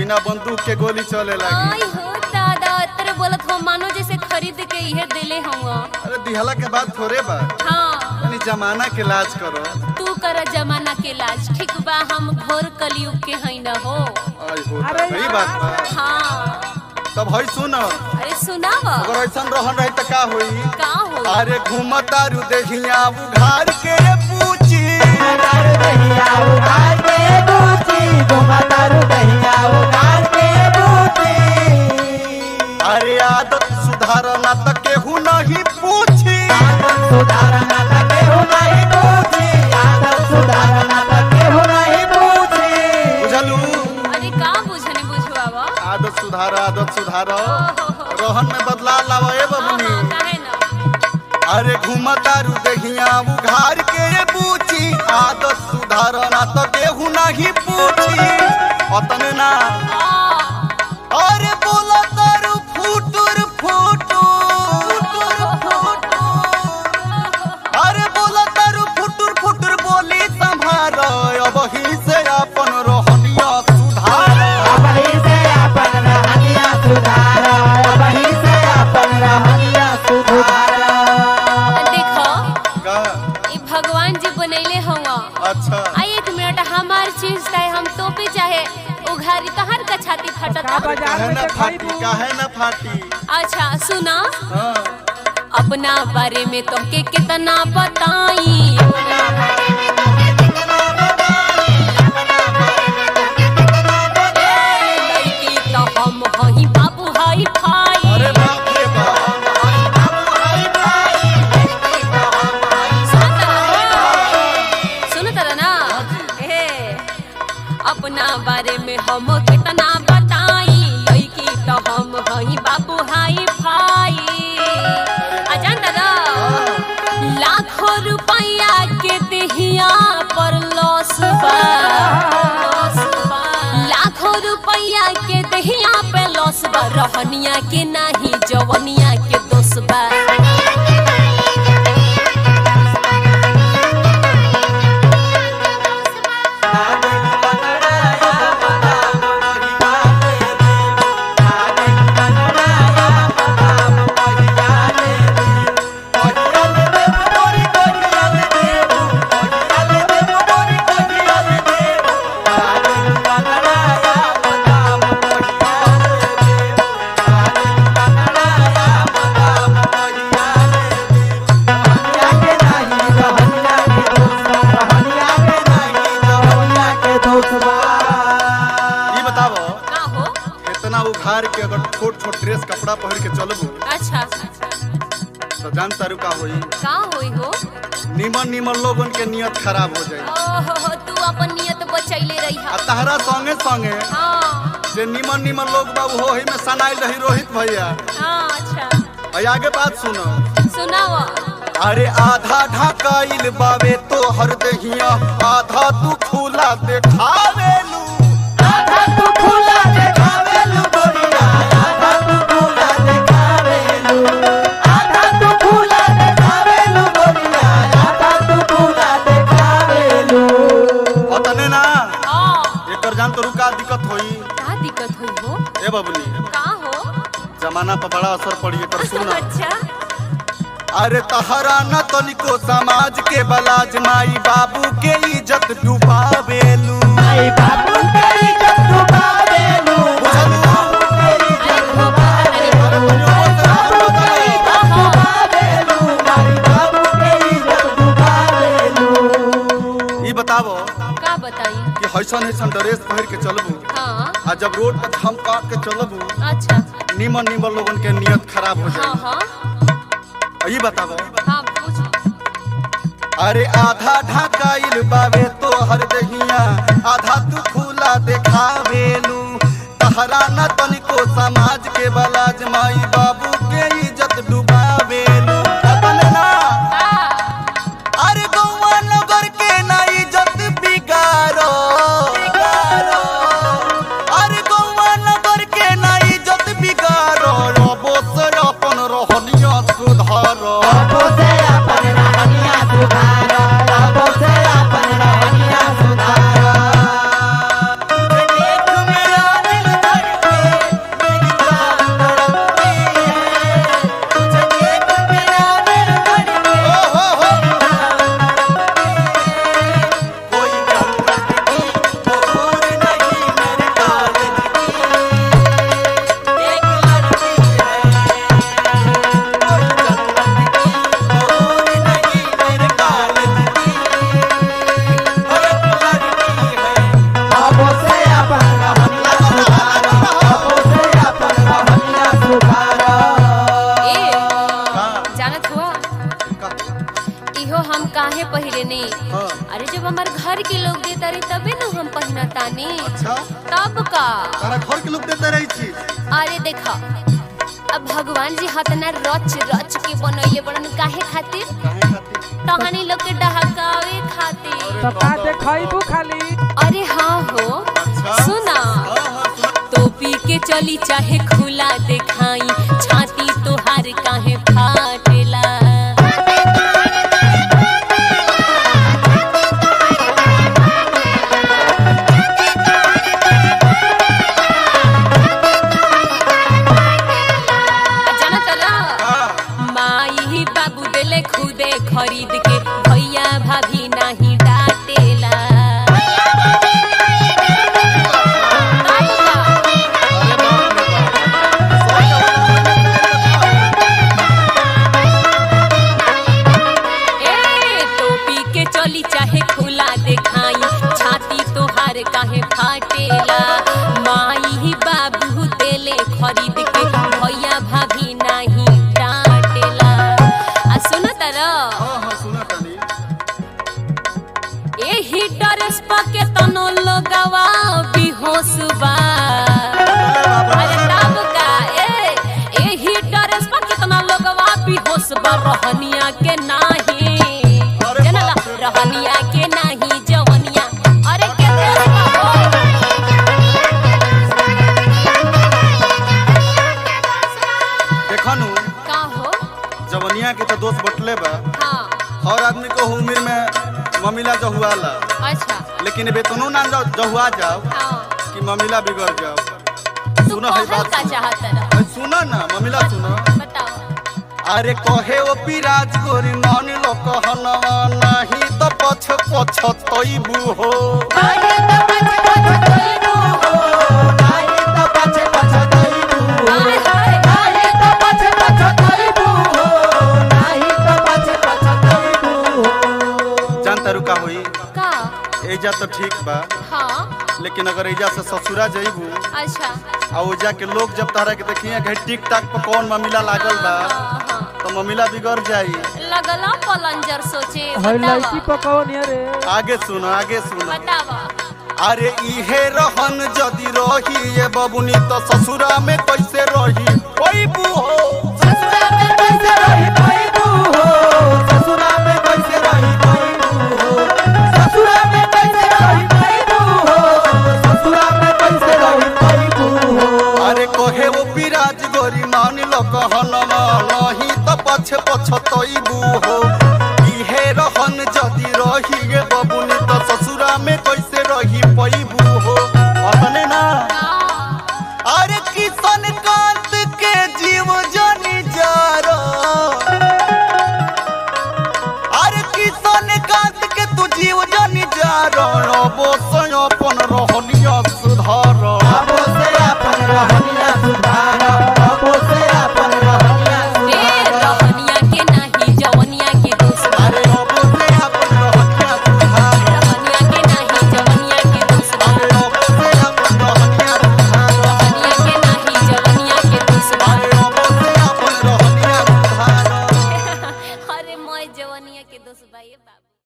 बिना बंदूक के गोली चले लगी आई हो दादा तेरे बोलत हो मानो जैसे खरीद के इहे देले हुआ अरे दिहला के बाद थोड़े बा हाँ यानी जमाना के लाज करो तू कर जमाना के लाज ठीक बा हम घोर कलयुग के हई न हो आई हो अरे सही बात बा हाँ तब हई सुन अरे सुनाव अगर ऐसा रहन रही त का होई का हो अरे घूमतारू देखिया उघार के पूछी घुमतारू दहिया उघार के बूची घुमतारू दहिया उघार के बूची अरे आदत सुधारना त केहू नहीं पूछी आदत सुधारना त केहू नहीं बूची आदत सुधारना त केहू नहीं बूची बुझलू अरे का बुझने बुझवावा आदत सुधार आदत सुधार ओहो। रोहन में बदलाव लावा ए हाँ बबनी हाँ काहे ना अरे घूमतारू देखिया उघार के पूछी आदत सुधारना त केहू नहीं पूछी अतने ना आ, अरे बोला तारू फुटुर फुटुर अरे बोला तारू फुटुर फुटुर बोली संभार अब ही से अपन रोहनिया सुधार अबही से अपन रहनिया सुधार अबही से अपन रहनिया सुधार देखो का ई भगवान जी बनैले हुआ अच्छा आ एक मिनट हमार चीज चाहे हम तोपे चाहे उघारी तहर का छाती फटता काहे ना फाटी काहे ना फाटी अच्छा सुना हाँ अपना बारे में तुमके कितना बताई लड़की तो हम हई बाबू हई भाई अरे बाप रे बाप सुन तरह ना हे अपना बारे में हम कितना बताई लड़की तो हम हई बाबू हाई भाई आ जानता ना लाखों रुपया के देहिया पर लॉस बा लाखों रुपया के देहिया पे लॉस बा रहनिया के नाही जवनिया के दोष बा ई बताओ का हो इतना उघार के अगर छोट छोट ड्रेस कपड़ा पहिर के चलबू अच्छा तो जान तारू का होई का होई हो निमन निमन लोगन के नियत खराब हो जाई ओहो हो, तू अपन नियत बचैले रही आ तहरा संगे संगे हाँ जे निमन निमन लोग बाबू हो ही में सनाइल रही रोहित भैया हाँ अच्छा और आगे बात सुनो सुनाओ अरे आधा ढकाइल बावे तो हर दहिया आधा तू खुला देखावेलू अतने ना हाँ एकर जान तो रुका दिक्कत होई का दिक्कत हुई हो ए बबली का हो जमाना पर बड़ा असर पड़ी एकर सुन अच्छा अरे तहरा न तनिको समाज के बलाज माई बाबू के इज्जत डुबावेलू ई बतावो का बताई कि हैसन हैसन ड्रेस पहिर के चलबू हाँ आ जब रोड पर थम काट के चलबू अच्छा निमन निमन लोगन के नियत खराब हो हाँ जाए हाँ ई बतावो हाँ पूछ अरे आधा ढकाइल बावे तो हर दहिया आधा तू खुला देखावेलू तहरा न तनिको समाज के बलाज माई बाबू के इज्जत डुबावेलू अपन ना का अरे गौवा नगर के ना इज्जत बिगाड़ो अरे गौवा नगर के ना इज्जत बिगाड़ो रबो से अपन रहनिया सुधारो देख मेरा दिल पहिरने हाँ। अरे जब हमार घर के लोग देता रहे तबे न हम पहिनतानी अच्छा तब का तारा घर के लोग देते रही छी अरे देखा अब भगवान जी हतना रच रच के बनैले बड़न काहे खातिर काहे खातिर तहनी लोग के डहकावे खातिर तो का देखैबू खाली अरे हाँ हो अच्छा। सुना हाँ हाँ सुना टोपी के चली चाहे खुला दिखाई छाती तोहार काहे फाटेला आ जाना तरा हाँ माई बाबू देले खुदे खरीद के भैया भाभी नहीं डांटेला ए टोपी के चली चाहे खुला दिखाई छाती तोहार काहे फाटेला माई बाबू देले खरीद के भैया भाभी नहीं डांटेला आ सुन तरा हाँ हाँ सुना तानी एही ड्रेस पके तनो लोगवा बेहोश बा अरे तब का ए एही ड्रेस पके तनो लोगवा बेहोश बा रहनिया के नाही अरे जनला बाप रे। रहनिया के नाही जवनिया अरे के देश बा हो देखनु का हो जवनिया के तो दोस्त बटले बा हाँ हर आदमी को उम्र में ममिला जहुआला अच्छा लेकिन वेतनो ना जाओ जहुआ जाओ हाँ कि ममिला बिगड़ जाओ तू सुनो है कहल बात का सुनो। चाहत रहा अरे सुनो ना ममिला सुनो बताओ अरे कहे ओ पिराज गोरी नान लो कहनवा नहीं तो पछ पछ तोइबू हो अरे तो पछ पछ तोइबू हो नाही तो पछे पछे दैबू हाय हाय नाही तो पछे पछे दैबू नाही तो पछे पछे दैबू जान तारू का होई का एजा तो ठीक बा हाँ लेकिन अगर एजा से ससुरा जइबू अच्छा आ ओजा के लोग जब तारा के देखिए घे टिक टाक पर कौन ममिला लागल बा हाँ, हाँ। तो ममिला बिगड़ जाई लगला पलंजर सोचे हई लड़की बतावा पकौन रे आगे सुनो आगे सुनो बतावा अरे इहे रहन जदी रही ये बबुनी तो ससुरा में कैसे रही ओइबू हो ससुरा में कैसे रही दैबू हो ससुरा में कैसे रही दैबू हो ससुरा में कैसे रही दैबू हो ससुरा में कैसे रही दैबू हो अरे कहे वो पिराज गोरी मान लो कहनवा नहीं तो पछ पछ तोइबू हो इहे रहन जदी रही ये बबुनी तो ससुरा में कैसे रही पैबू हो अपने ना का अरे किसन का